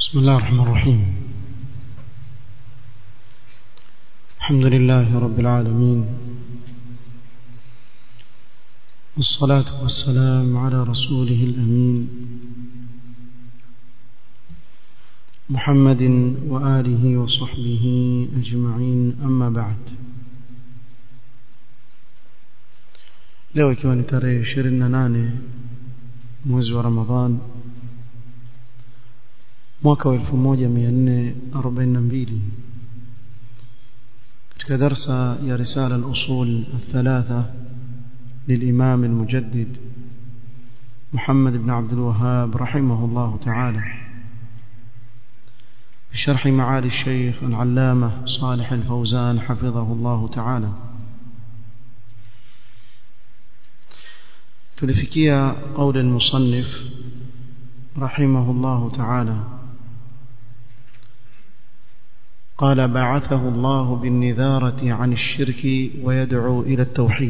بسم الله الرحمن الرحيم الحمد لله رب العالمين والصلاة والسلام على رسوله الأمين محمد وآله وصحبه أجمعين أما بعد leo ikiwa ni tarehe 28 mwezi wa Ramadhan mwaka wa 1442 katika darsa ya risala al-usul الثلاثه للإمام المجدد محمد بن عبد الوهاب رحمه الله تعالى بشرح معالي الشيخ العلامة صالح الفوزان حفظه الله تعالى تلفكيا قول المصنف رحمه الله تعالى قال بعثه الله بالنذارة عن الشرك ويدعو إلى التوحيد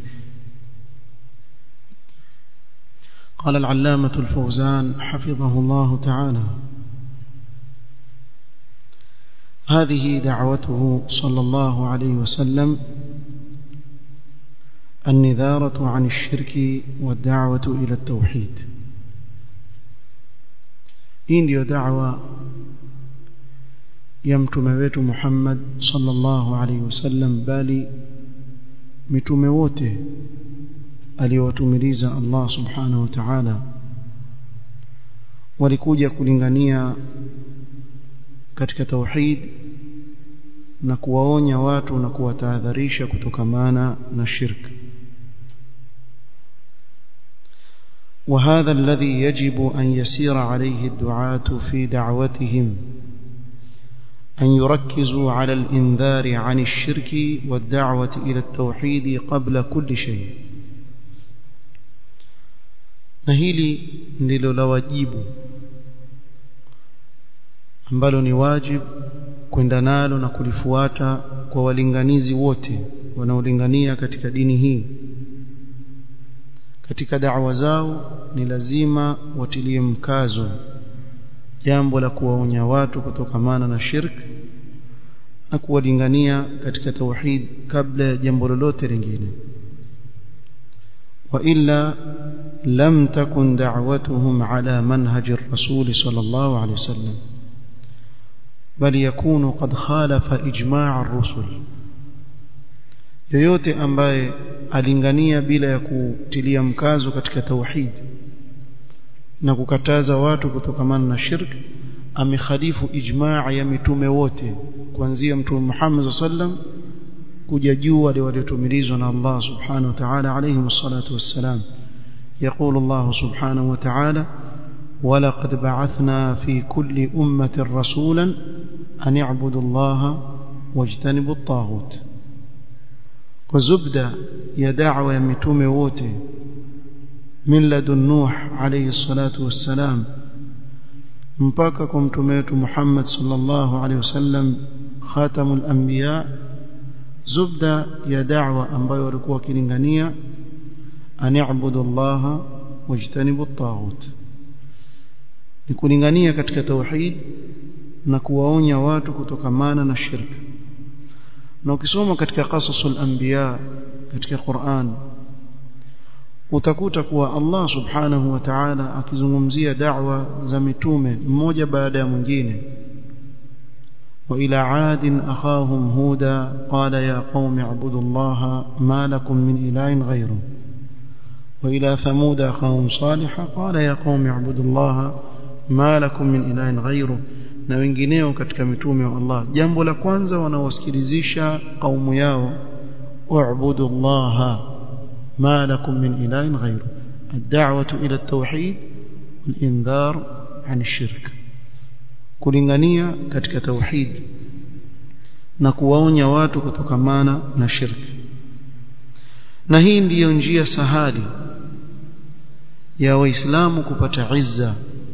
قال العلامة الفوزان حفظه الله تعالى هذه دعوته صلى الله عليه وسلم النذارة عن الشرك والدعوة إلى التوحيد hii ndiyo da'wa ya mtume wetu Muhammad sallallahu alaihi wasallam bali mitume wote aliyowatumiliza Allah subhanahu wa ta'ala walikuja kulingania katika tauhid na kuwaonya watu na kuwatahadharisha kutokamana na shirk وهذا الذي يجب أن يسير عليه الدعاة في دعوتهم أن يركزوا على الإنذار عن الشرك والدعوة إلى التوحيد قبل كل شيء na hili ndilo la wajibu ambalo ni wajib kwenda nalo na kulifuata kwa walinganizi wote wanaolingania katika dini hii katika da'wa zao ni lazima watilie mkazo jambo la kuwaonya watu kutokamana na shirk na kuwalingania katika tauhid kabla ya jambo lolote lingine وإلا لم تكن دعوتهم على منهج الرسول صلى الله عليه وسلم بل يكون قد خالف إجماع الرسل yoyote ambaye alingania bila ya kutilia mkazo katika tauhid na kukataza watu kutokamana na shirk amekhalifu ijmaa ya mitume wote kuanzia mtume Muhammad sallam kuja juu wale waliotumilizwa na Allah subhanahu wa ta'ala alayhi wassalatu wassalam يقول الله سبحانه وتعالى ولقد بعثنا في كل أمة رسولا أن يعبدوا الله واجتنبوا الطاغوت وزبدة يا دعوة يمتوم ووتي من لدن نوح عليه الصلاة والسلام مباككم تميت محمد صلى الله عليه وسلم خاتم الأنبياء zubda ya da'wa ambayo walikuwa wakilingania ani'budu Allah wajtanibu at-taghut ni kulingania katika tauhid na kuwaonya watu kutokamana na shirk na ukisoma katika qasasul anbiya katika Qur'an utakuta kuwa Allah subhanahu wa ta'ala akizungumzia da'wa za mitume mmoja baada ya mwingine وإلى عاد أخاهم هودا قال يا قوم اعبدوا الله ما لكم من إله غيره وإلى ثمود أخاهم صالحا قال يا قوم اعبدوا الله ما لكم من إله غيره na wengineo katika mitume wa Allah jambo la kwanza wanawasikilizisha kaumu yao u'budu Allah ma lakum min ilahin ghayru ad-da'watu ila at-tauhid wal-indhar 'an ash-shirk kulingania katika tauhid na kuwaonya watu kutokamana na shirki na hii ndiyo njia sahali ya waislamu kupata izza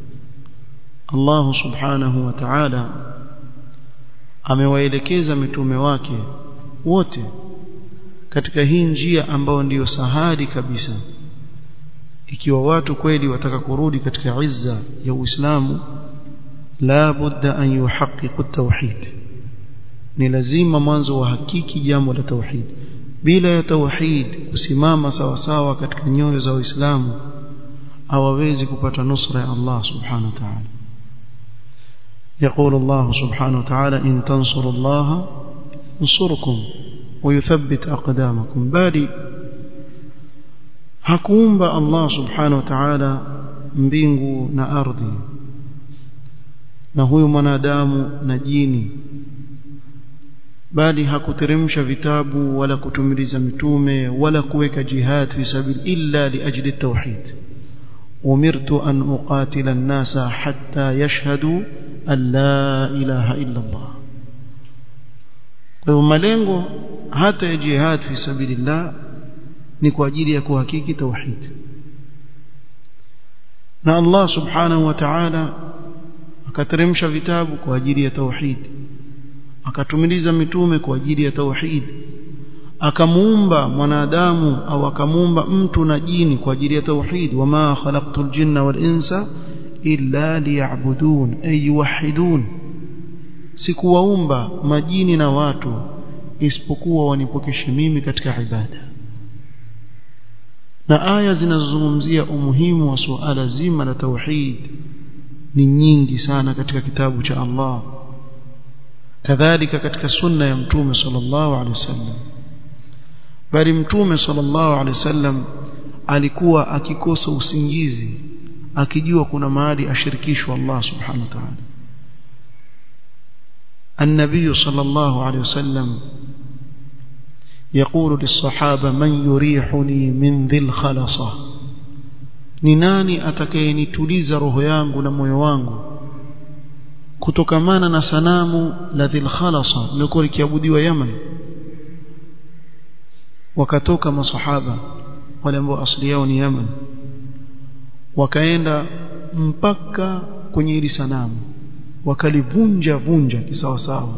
Allah subhanahu wa ta'ala amewaelekeza mitume wake wote katika hii njia ambayo ndiyo sahali kabisa ikiwa watu kweli wataka kurudi katika izza ya Uislamu la budda an yuhaqqiqu at-tauhid ni lazima mwanzo wahakiki jambo la tauhid bila ya tauhid kusimama sawa sawa katika nyoyo za waislamu hawawezi kupata nusra ya Allah subhanahu wa ta'ala يقول الله سبحانه وتعالى إن تنصروا الله ينصركم ويثبت أقدامكم بالي hakuumba Allah subhanahu wa ta'ala mbingu na ardhi na huyu mwanadamu na jini bali hakuteremsha vitabu wala kutumiliza mitume wala kuweka jihad fi sabil illa liajli tauhid umirtu an uqatila an-nasa hatta yashhadu an la ilaha illa Allah kwa malengo hata ya jihad fi sabilillah ni kwa ajili ya kuhakiki tauhid na Allah subhanahu wa ta'ala akateremsha vitabu kwa ajili ya tauhid akatumiliza mitume kwa ajili ya tauhid akamuumba mwanadamu au akamuumba mtu na jini kwa ajili ya tauhid wama khalaqtul jinna wal insa illa liya'budun ay yuwahhidun sikuwaumba majini na watu isipokuwa wanipokeshe mimi katika ibada na aya zinazozungumzia umuhimu wa suala zima la tauhid ni nyingi sana katika kitabu cha Allah kadhalika katika sunna ya mtume sallallahu alaihi wasallam bali mtume sallallahu alaihi wasallam alikuwa akikosa usingizi akijua kuna mahali ashirikishwa Allah subhanahu wa ta'ala النبي صلى الله عليه وسلم يقول للصحابة من يريحني من ذي الخلصة ni nani atakayenituliza roho yangu na moyo wangu kutokamana na sanamu la dhil khalasa lilikuwa likiabudiwa Yaman wakatoka masahaba wale ambao asili yao ni Yaman wakaenda mpaka kwenye hili sanamu wakalivunja vunja kisawa sawa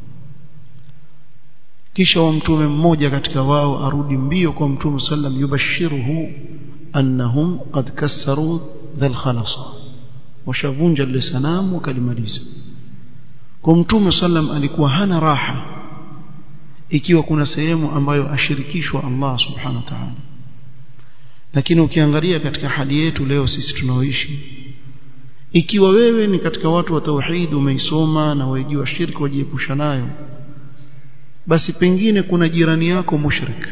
kisha wa mtume mmoja katika wao arudi mbio kwa mtume sallam yubashiruhu annahum qad kassaru dhal khalasa washavunja lile sanamu wakalimaliza kwa mtume sallam alikuwa hana raha ikiwa kuna sehemu ambayo ashirikishwa Allah subhanahu wa ta'ala lakini ukiangalia katika hali yetu leo sisi tunaoishi ikiwa wewe ni katika watu wa tauhid umeisoma na wajua shirki wajiepusha nayo basi pengine kuna jirani yako mushrik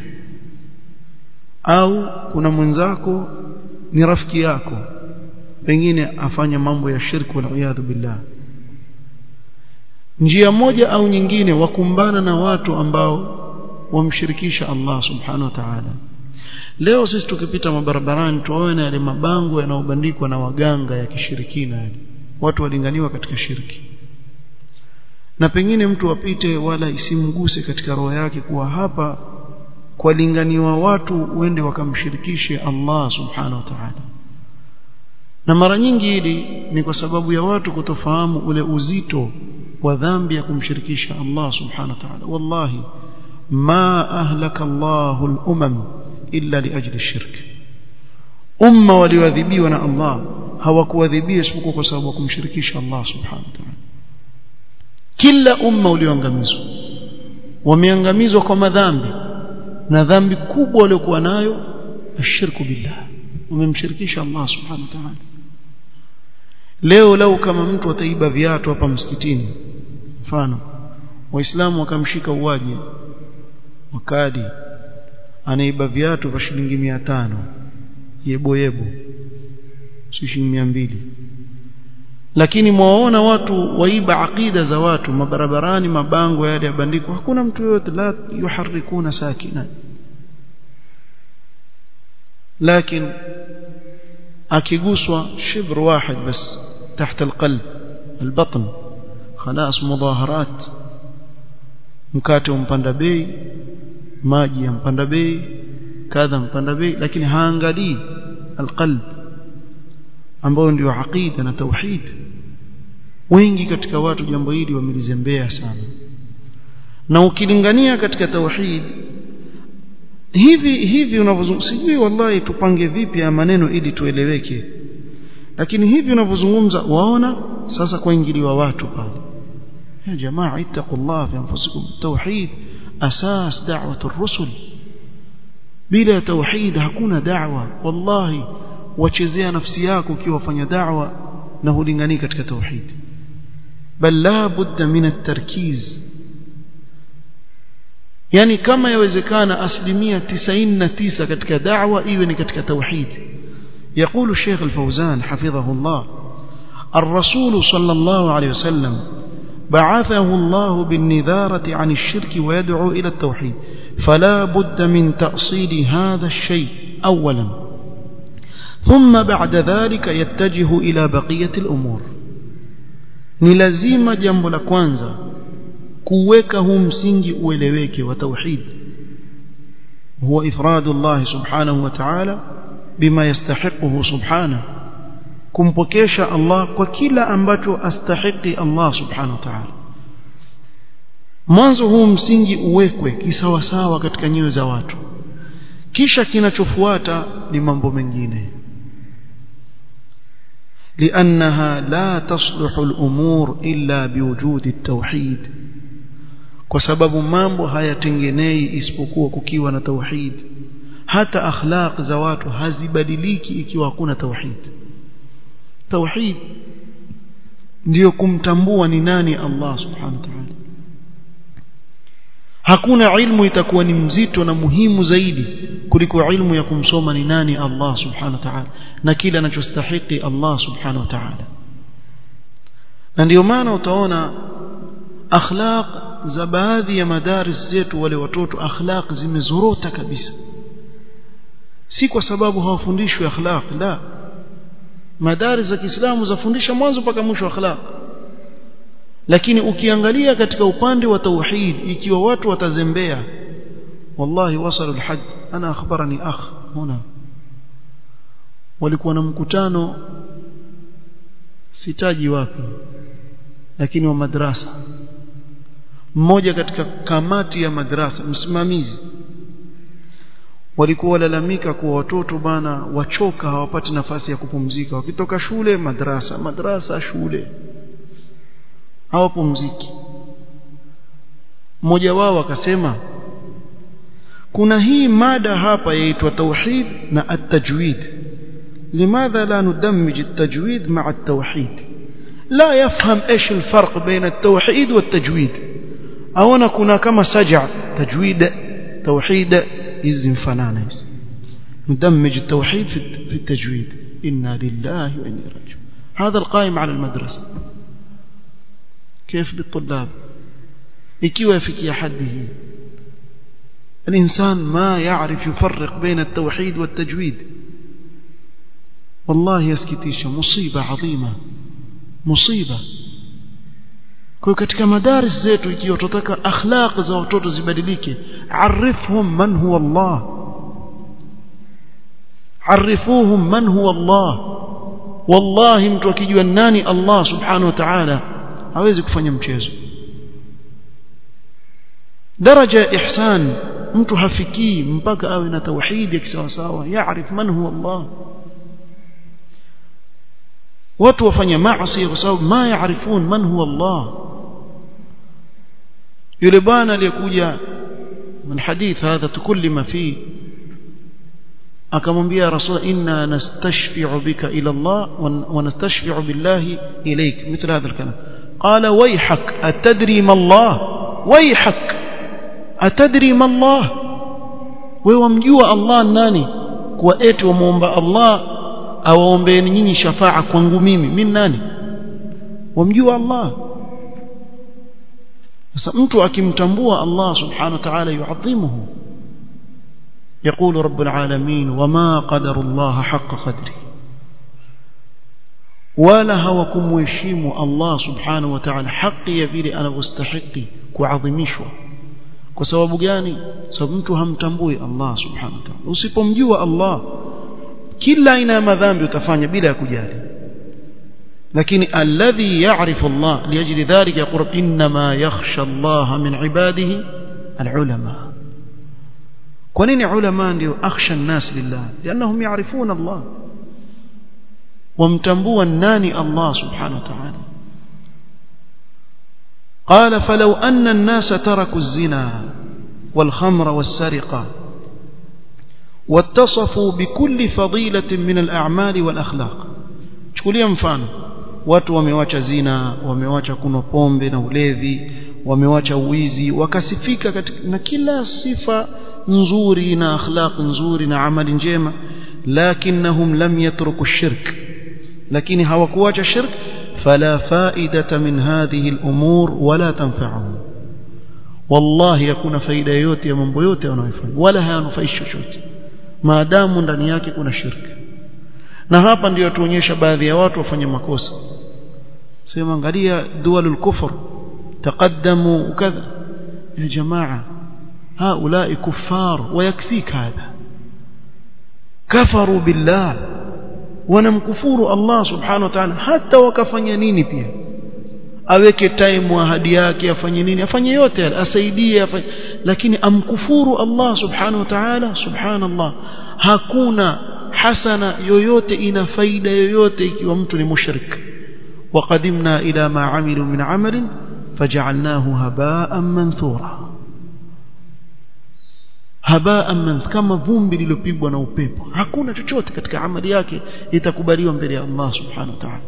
au kuna mwenzako ni rafiki yako pengine afanya mambo ya shirki wal billah njia moja au nyingine wakumbana na watu ambao wamshirikisha Allah subhanahu wa ta'ala leo sisi tukipita mabarabarani tuone yale mabango yanayobandikwa na waganga ya kishirikina yale watu walinganiwa katika shirki na pengine mtu apite wala isimguse katika roho yake kuwa hapa kwalinganiwa watu uende wakamshirikishe Allah subhanahu wa ta'ala na mara nyingi hili ni kwa sababu ya watu kutofahamu ule uzito wa dhambi ya kumshirikisha Allah subhanahu wa ta'ala wallahi ma ahlaka Allahu al-umam illa liajli shirk umma walioadhibiwa na Allah hawakuadhibiwa isipokuwa kwa sababu ya kumshirikisha Allah subhanahu wa ta'ala kila umma ulioangamizwa wameangamizwa kwa madhambi na dhambi kubwa waliokuwa nayo ashirku billah wamemshirikisha Allah subhanahu wa ta'ala leo lau kama mtu ataiba viatu hapa msikitini mfano waislamu wakamshika uwaje wakadi anaiba viatu vya shilingi 500 yebo yebo si shilingi 200 lakini mwaona watu waiba aqida za watu mabarabarani mabango yale yabandikwa hakuna mtu yote la yuharikuna sakina lakini akiguswa shibr واحد بس تحت القلب البطن خلاص مظاهرات mkate umpanda bei maji yampanda bei kadha mpanda bei lakini haangalii alqalb ambao ndio aqida na tauhid wengi katika watu jambo hili wamelizembea sana na ukilingania katika tauhid hivi hivi unavyozungumza sijui wallahi tupange vipi ya maneno ili tueleweke lakini hivi unavyozungumza waona sasa kuingiliwa watu pale ya jamaa ittaqullah fi anfusikum tauhid asas da'wat ar-rusul bila tauhid hakuna da'wa wallahi wachezea nafsi yako ukiwa fanya da'wa na hulingani katika tauhid bal la budda min at-tarkiz yani kama yawezekana asilimia 99 katika da'wa iwe ni katika tauhid يقول الشيخ الفوزان حفظه الله الرسول صلى الله عليه وسلم بعثه الله بالنذارة عن الشرك ويدعو إلى التوحيد فلا بد من تأصيل هذا الشيء أولا ثم بعد ذلك يتجه إلى بقية الأمور نلزيم جنب لكوانزا كوكه مسنج أولويك وتوحيد هو إفراد الله سبحانه وتعالى بما يستحقه سبحانه kumpokesha Allah kwa kila ambacho astahiki Allah subhanahu wa ta'ala mwanzo huu msingi uwekwe kisawasawa katika nyoyo za watu kisha kinachofuata ni mambo mengine لأنها لا تصلح الأمور إلا بوجود التوحيد kwa sababu mambo hayatengenei isipokuwa kukiwa na tauhid hata akhlaq za watu hazibadiliki ikiwa hakuna tauhid tauhid ndio kumtambua ni nani Allah subhanahu wa ta'ala hakuna ilmu itakuwa ni mzito na muhimu zaidi kuliko ilmu ya kumsoma ni nani Allah subhanahu wa ta'ala na kile anachostahili Allah subhanahu wa ta'ala na ndio maana utaona akhlaq za baadhi ya madaris zetu wale watoto akhlaq zimezorota kabisa si kwa sababu hawafundishwi akhlaq la madaris za Kiislamu zafundisha mwanzo mpaka mwisho akhlaq lakini ukiangalia katika upande wa tauhid ikiwa watu watazembea wallahi wasalu alhajj ana akhbarani akh huna walikuwa na mkutano sitaji wapi lakini wa madrasa mmoja katika kamati ya madrasa msimamizi walikuwa walalamika kuwa watoto bana wachoka hawapati nafasi ya kupumzika wakitoka shule madrasa madrasa shule hawapumziki mmoja wao akasema kuna hii mada hapa yaitwa tauhid na at-tajwid limadha la nudammij at-tajwid ma'a at-tauhid la yafham ايش الفرق بين التوحيد والتجويد aona kuna kama saja tajwid tauhid hizi mfanana hizi ندمج التوحيد في التجويد إنا لله وإنا راجعون هذا القائم على المدرسة كيف بالطلاب ikiwa yafikia hadi hii الإنسان ما يعرف يفرق بين التوحيد والتجويد والله يسكتيش مصيبة عظيمة مصيبة kwa katika madaris zetu ikiwa tutataka akhlaq za watoto zibadilike arifhum man huwa Allah arifuhum man huwa Allah wallahi mtu akijua nani Allah subhanahu wa ta'ala hawezi kufanya mchezo daraja ya ihsan mtu hafikii mpaka awe na tauhid ya kisawasawa yaarif man huwa Allah watu wafanya maasi kwa sababu ma yaarifun man huwa Allah yule bwana aliyekuja من حديث هذا تكلم فيه akamwambia rasul inna nastashfi'u bika ila Allah wa nastashfi'u billahi ilayk مثل هذا الكلام قال ويحك أتدري ما الله ويحك أتدري ما الله ويومجوا الله nani kwa eti wamuomba Allah awaombeeni nyinyi shafaa kwangu mimi mimi nani wamjua Allah sasa mtu akimtambua Allah subhanahu wa ta'ala yuadhimuhu يقول رب العالمين وما قدر الله حق قدره ولا هوكم ويشيم الله سبحانه وتعالى حقي vile anavyostahili kuadhimishwa kwa sababu gani sababu mtu hamtambui Allah subhanahu wa ta'ala usipomjua Allah kila aina ya madhambi utafanya bila ya kujali lakini alladhi ya'rifu Allah liajli dhalika yaqul inma yakhsha Allah min ibadihi alulama kwa nini ulama ndio akhsha an-nas lillah lianahum ya'rifuna Allah wamtambua nani Allah subhanahu wa ta'ala قال فلو أن الناس تركوا الزنا والخمر والسرقة واتصفوا بكل فضيلة من الأعمال والأخلاق chukulia mfano watu wamewacha zina wamewacha kunywa pombe na ulevi wamewacha uwizi wakasifika katika, na kila sifa nzuri na akhlaq nzuri na amali njema lakinnahum lam yatruku shirk lakini hawakuacha shirk fala faidata min hadhihi al-umur wala tanfa'uhum wallahi hakuna faida yoyote ya mambo yote wanayofanya wala hayanufaishi chochote maadamu ndani yake kuna shirki na hapa ndio tuonyesha baadhi ya watu wafanye makosa sema angalia dualul kufr taqaddamu kadha ya jamaa haulai kuffar ويكفيك هذا كفروا بالله wanamkufuru Allah subhanahu wa ta'ala hata wakafanya nini pia aweke time ahadi yake afanye nini afanye yote asaidie afanye lakini amkufuru Allah subhanahu wa ta'ala subhanallah hakuna hasana yoyote ina faida yoyote ikiwa mtu ni mushrik وقدمنا إلى ما عملوا من عمل فجعلناه هباء منثورا هباء من kama vumbi lilopigwa na upepo hakuna chochote katika amali yake itakubaliwa mbele ya Allah subhanahu wa ta'ala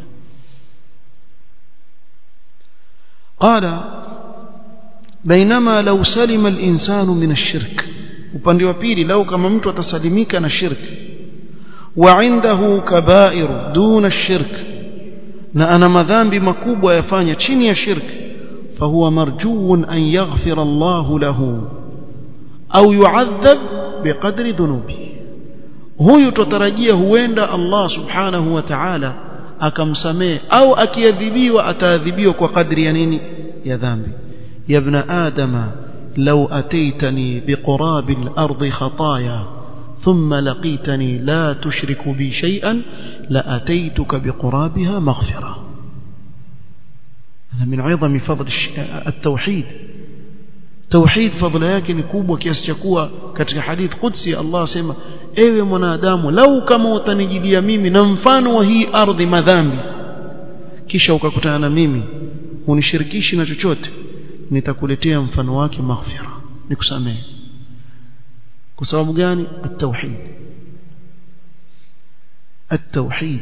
قال بينما لو سلم الإنسان من الشرك upande wa pili lau kama mtu atasalimika na shirki وعنده كبائر دون الشرك na ana madhambi makubwa yafanya chini ya shirki فهو مرجو أن يغفر الله له أو يعذب بقدر ذنوبه huyu tutarajia huenda Allah subhanahu wa ta'ala akamsamee au akiadhibiwa ataadhibiwa kwa kadri ya nini ya dhambi ya ibn adama law ataitani biqurabil ardi khataaya thumma laqitani la tushriku bi shay'an la ataituka biqurabiha maghfira هذا من عظم فضل التوحيد توحيد fadhila yake ni kubwa kiasi cha kuwa katika hadith qudsi Allah asema ewe mwanadamu lau kama utanijilia mimi na mfano wa hii ardhi madhambi kisha ukakutana na mimi unishirikishi na chochote nitakuletea mfano wake maghfira nikusamehe kwa sababu gani at-tauhid at-tauhid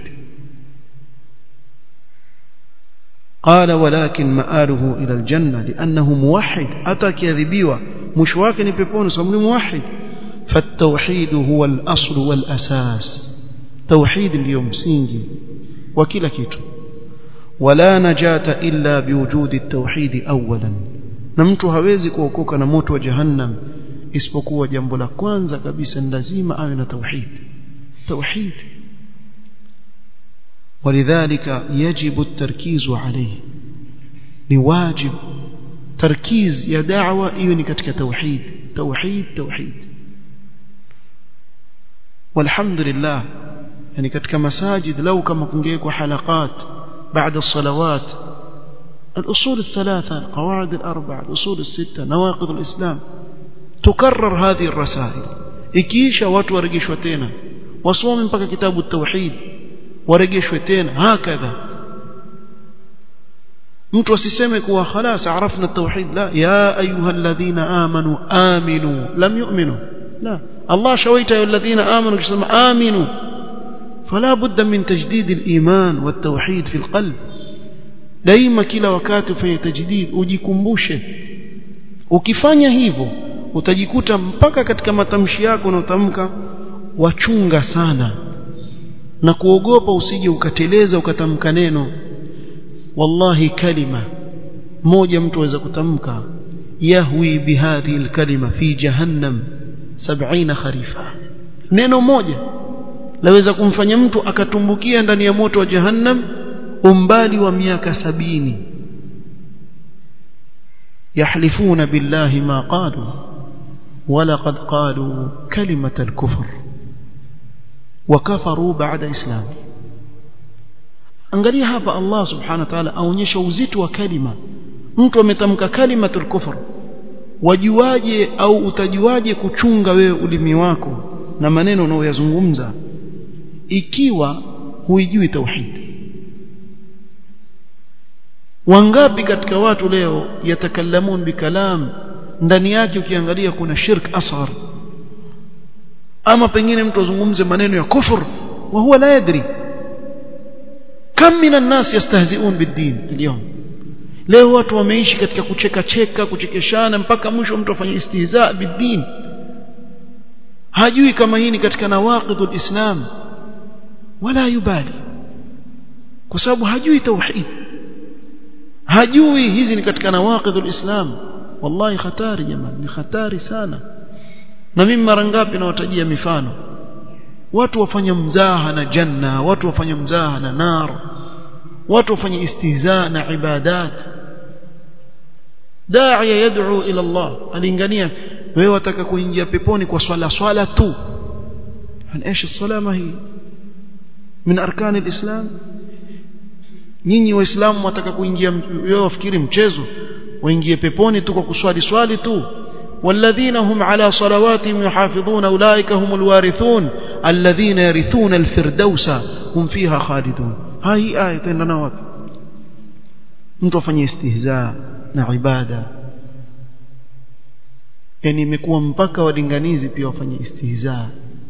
قال ولكن مآله إلى الجنة لأنه موحد أتى كذبيوة مش واكن بيبون صمني موحد فالتوحيد هو الأصل والأساس توحيد اليوم سينجي وكلا كيتو ولا نجاة إلا بوجود التوحيد أولا نمtu hawezi kuokoka na moto wa jahannam isipokuwa jambo la kwanza kabisa ni lazima awe na tauhid tauhid ولذلك يجب التركيز عليه لواجب تركيز يا دعوة إيوني كتك توحيد توحيد توحيد والحمد لله يعني كتك مساجد لو كما كنجيك حلقات بعد الصلوات الأصول الثلاثة القواعد الأربعة الأصول الستة نواقض الإسلام تكرر هذه الرسائل إكيشا واتورقشوا تينا وصوم بك كتاب التوحيد warejeshwe tena hakadha mtu asiseme kuwa khalas arafna tauhid la ya ayuha alladhina amanu aminu lam yu'minu la Allah shawaita ya alladhina amanu kisema aminu فلا بد من تجديد الإيمان والتوحيد في القلب daima kila wakati ufanye tajdid ujikumbushe ukifanya hivyo utajikuta mpaka katika matamshi yako unaotamka wachunga sana na kuogopa usije ukateleza ukatamka neno wallahi kalima moja mtu aweza kutamka yahwi bihadhihi alkalima fi jahannam 70 kharifa neno moja laweza kumfanya mtu akatumbukia ndani ya moto wa jahannam umbali wa miaka sabini yahlifuna billahi ma qalu ولقد قالوا كلمة الكفر وكفروا بعد إسلام angalia hapa Allah subhanahu wa ta'ala aonyesha uzito wa kalima mtu ametamka kalimatul kufr wajuaje au utajuaje kuchunga wewe ulimi wako na maneno unayoyazungumza ikiwa huijui tauhid wangapi katika watu leo yatakallamun bikalam ndani yake ukiangalia kuna shirk asghar ama pengine mtu azungumze maneno ya kufur wa huwa la yadri kam min an-nas yastahzi'un bid-din اليوم leo watu wameishi katika kucheka cheka kuchekeshana mpaka mwisho mtu afanye istihza bid-din hajui kama hii ni katika nawaqidul islam wala yubali kwa sababu hajui tauhid hajui hizi ni katika nawaqidul islam wallahi hatari jamani ni hatari sana na mimi mara ngapi nawatajia mifano watu wafanya mzaha na janna watu wafanya mzaha na nar watu wafanya istihza na ibadat da'iya yad'u ila Allah alingania wewe wataka kuingia peponi kwa swala swala tu ايش الصلاه ما هي من اركان الاسلام nyinyi waislamu wataka kuingia wewe wafikiri mchezo waingie peponi tu kwa kuswali swali tu والذين هم على صلواتهم يحافظون أولئك هم الوارثون الذين يرثون الفردوس هم فيها خالدون هاي آية تندنا wapi mtu afanye istihza na ibada yani imekuwa mpaka walinganizi pia wafanye istihza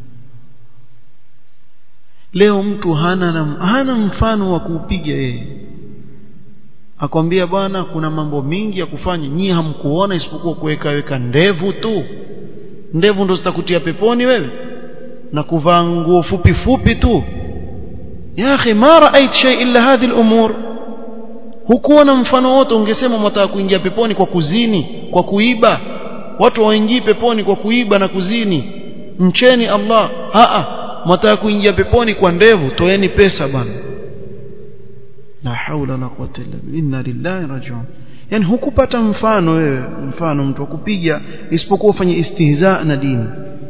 leo mtu hana na, hana mfano wa kuupiga yeye akwambia bwana kuna mambo mingi ya kufanya nyinyi hamkuona isipokuwa kuweka weka ndevu tu ndevu ndo zitakutia peponi wewe na kuvaa nguo fupi fupi tu ya akhi ma raait shay illa hadhihi al-umur hukuona mfano wote ungesema mtaka kuingia peponi kwa kuzini kwa kuiba watu waingii peponi kwa kuiba na kuzini mcheni Allah a mtaka kuingia peponi kwa ndevu toeni pesa bwana la haula la quwwata illa billah inna lillahi rajiun yani hukupata mfano wewe mfano mtu akupiga isipokuwa ufanye istihza na dini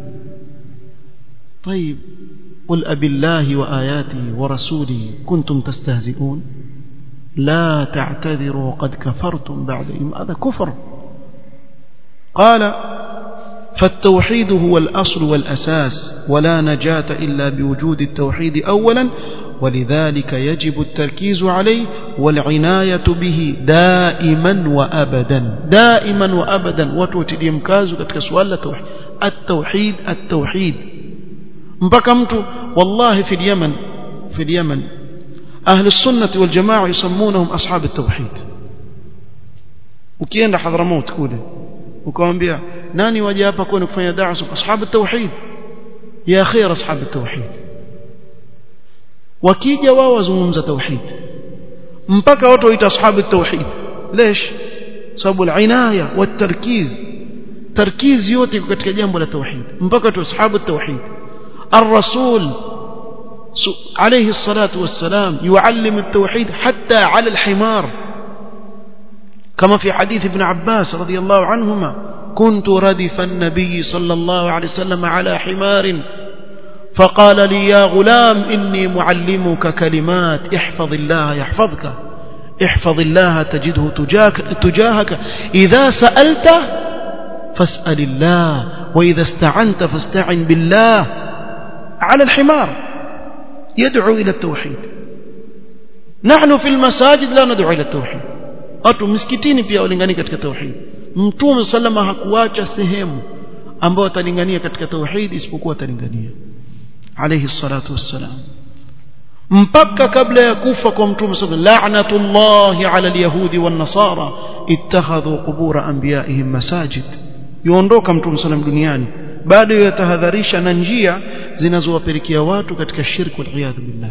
طيب قل أبي الله وآياته ورسوله كنتم تستهزئون لا تعتذروا قد كفرتم بعد إيمان هذا كفر قال فالتوحيد هو الأصل والأساس ولا نجاة إلا بوجود التوحيد أولا ولذلك يجب التركيز عليه والعناية به دائما وأبدا دائما وأبدا وتوتي مكاز katika swala tauhid التوحيد التوحيد mpaka mtu wallahi fi Yemen fi Yemen ahli sunnah wal jamaa yusammunahum ashab at-tauhid ukienda Hadramaut kule ukamwambia nani waje hapa kwenu kufanya da'wa ashab at-tauhid ya khair ashab at-tauhid wakija wao wazungumza tauhid mpaka watu waita ashabu tauhid lesh sababu al-inaya wat-tarkiz tarkiz yote iko katika jambo la tauhid mpaka tu ashabu tauhid الرسول عليه الصلاة والسلام يعلم التوحيد حتى على الحمار كما في حديث ابن عباس رضي الله عنهما كنت ردف النبي صلى الله عليه وسلم على حمار فقال لي يا غلام إني معلمك كلمات احفظ الله يحفظك احفظ الله تجده تجاك تجاهك إذا سألت فاسأل الله وإذا استعنت فاستعن بالله على الحمار يدعو إلى التوحيد نحن في المساجد لا ندعو إلى التوحيد watu miskitini pia walingania katika tauhid mtume sallama hakuacha sehemu ambayo atalingania katika tauhid isipokuwa atalingania alayhi salatu wassalam mpaka kabla ya kufa kwa mtume sallallahu la'natullahi ala alyahudi wan nasara ittakhadhu qubur anbiya'ihim masajid yuondoka mtume sallam duniani bado yatahadharisha na njia zinazowapelekea watu katika shirki wal iyad billah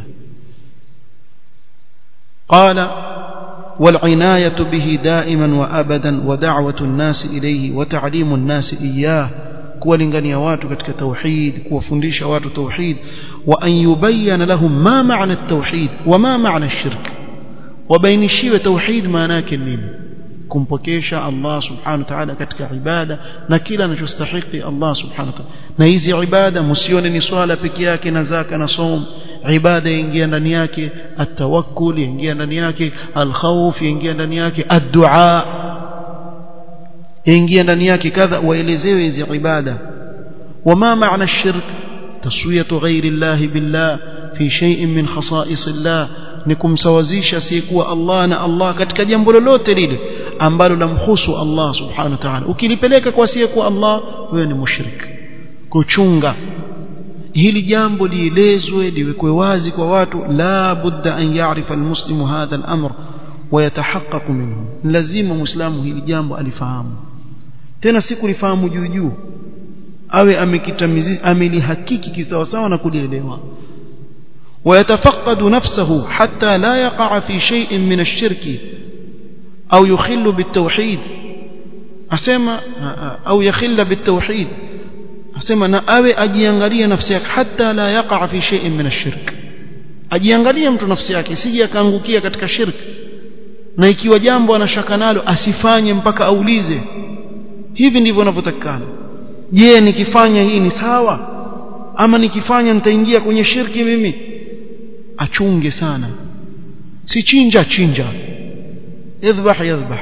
qala والعناية به دائما وأبدا ودعوة الناس إليه وتعليم الناس إياه kuwalingania watu katika tauhid kuwafundisha watu tauhid wa an yubayyana lahum ma maana at-tauhid wa ma maana ash-shirk wabainishiwe tauhid maana yake nini kumpokesha Allah subhanahu wa ta'ala katika ibada na kila anachostahili Allah subhanahu wa ta'ala na hizi ibada msione ni swala peke yake na zaka na som ibada yaingia ndani yake at-tawakkul yaingia ndani yake al-khawf yaingia ndani yake ad-du'a yaingia ndani yake kadha waelezewe hizi ibada wama maana ash-shirk taswiyatu ghayri Allah billah في شيء من خصائص الله ni kumsawazisha asiyekuwa Allah na Allah katika jambo lolote lile ambalo lamhusu Allah subhanahu wa ta'ala ukilipeleka kwa asiyekuwa Allah wewe ni mushrik kuchunga hili jambo lielezwe liwekwe wazi kwa watu la budda an ya'rifa almuslimu hadha al-amr wa yatahaqqaqu minhu lazima muislamu hili jambo alifahamu tena si kulifahamu juu juu awe amekitamizi amelihakiki kisawasawa na kulielewa ويتفقد نفسه حتى لا يقع في شيء من الشرك أو يخل بالتوحيد أسمى أو يخل بالتوحيد أسمى نأوي أجيانغالية نفسك حتى لا يقع في شيء من الشرك أجيانغالية mtu nafsi yake sije akaangukia katika shirk na ikiwa jambo anashaka nalo asifanye mpaka aulize hivi ndivyo inavyotakikana je nikifanya hii ni sawa ama nikifanya nitaingia kwenye shirki mimi achunge sana si chinja chinja yadhbah yadhbah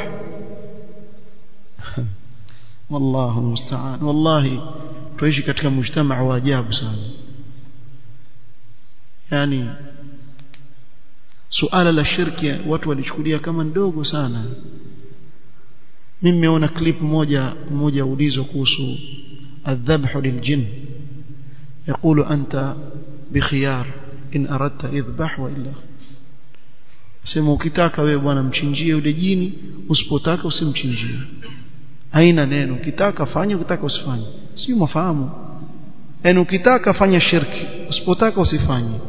wallahu musta'an wallahi tuishi katika mujtamaa wa ajabu sana yani suala la shirki watu walichukulia kama ndogo sana mimi nimeona clip moja moja ulizwa kuhusu الذبح للجن يقول أنت بخيار إن أردت اذبح وإلا sema ukitaka wewe bwana mchinjie yule jini usipotaka usimchinjie haina neno ukitaka fanya ukitaka usifanye sio mafahamu yani ukitaka fanya shirki usipotaka usifanye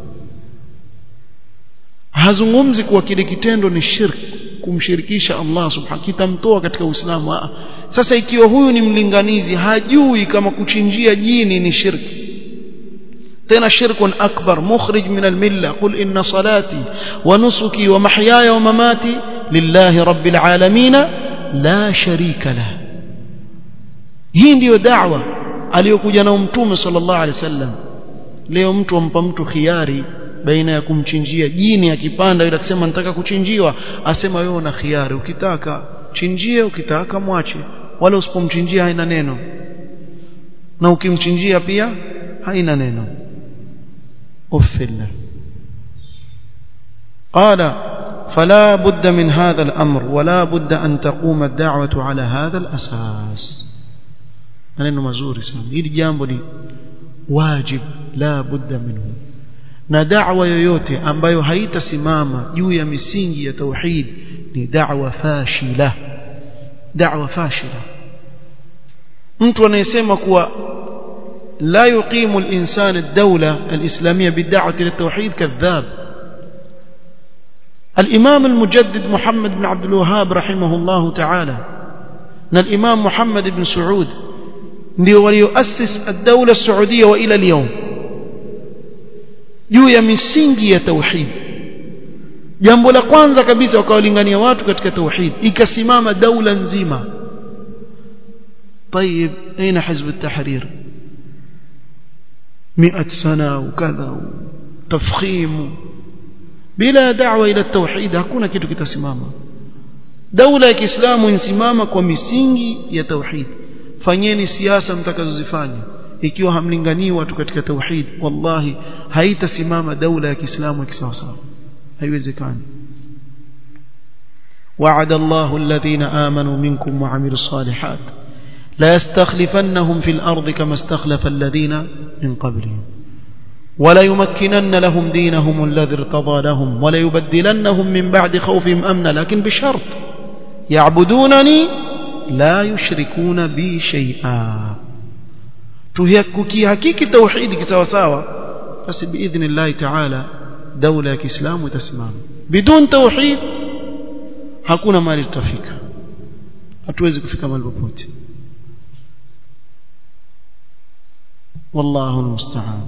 hazungumzi kuwa kile kitendo ni shirki kumshirikisha Allah subhanahu kitamtoa katika Uislamu sasa ikiwa huyu ni mlinganizi hajui kama kuchinjia jini ni shirki tena shirkun akbar mukhrij min almilla qul inna salati wa nusuki wa mahyaya wa mamati lillahi rabbil alamin la sharika lah hii ndiyo da'wa aliyokuja na mtume sallallahu alaihi wasallam leo mtu ampa mtu khiari baina ya kumchinjia jini akipanda yule akisema nataka kuchinjiwa asema wewe una khiari ukitaka chinjie ukitaka mwache wala usipomchinjia haina neno na ukimchinjia pia haina neno ufilla قال فلا بد من هذا الأمر ولا بد أن تقوم الدعوة على هذا الأساس maneno mazuri sana hili jambo ni wajib la budda minhu na da'wa yoyote ambayo haitasimama juu ya misingi ya tauhid ni da'wa fashila da'wa fashila mtu anayesema kuwa la yuqimu al-insan ad-dawla al-islamiyya bid-da'wati lit-tauhid kadhab الإمام المجدد محمد بن عبد الوهاب رحمه الله تعالى الإمام محمد بن سعود ndio walioassis ad-dawla as-saudiya wa ila al-yawm juu ya misingi ya tauhid jambo la kwanza kabisa wakawalingania watu katika tauhid ikasimama daula nzima طيب اين حزب التحرير 100 سنه وكذا تفخيم bila da'wa ila tauhid hakuna kitu kitasimama daula ya Kiislamu insimama kwa misingi ya tauhid fanyeni siasa mtakazozifanya ikiwa hamlinganii watu katika tauhid wallahi haitasimama daula ya Kiislamu kisawasawa haiwezekani وعد الله الذين آمنوا منكم وعملوا الصالحات لا يستخلفنهم في الأرض كما استخلف الذين من قبلهم ولا يمكنن لهم دينهم الذي ارتضى لهم ولا يبدلنهم من بعد خوفهم أمنا لكن بشرط يعبدونني لا يشركون بي شيئا tukihakiki tauhidi kisawasawa basi biidhni llahi taala daula ya kiislamu itasimama bidun tauhid hakuna mali tutafika hatuwezi kufika mahali popote wallahu almusta'an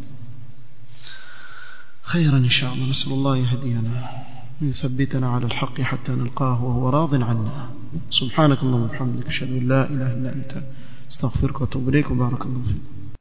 خيرا إن شاء الله نسأل الله يهدينا ويثبتنا على الحق حتى نلقاه وهو راض عنا سبحانك اللهم وبحمدك أشهد أن لا إله إلا أنت استغفرك واتوب إليك وبارك الله فيك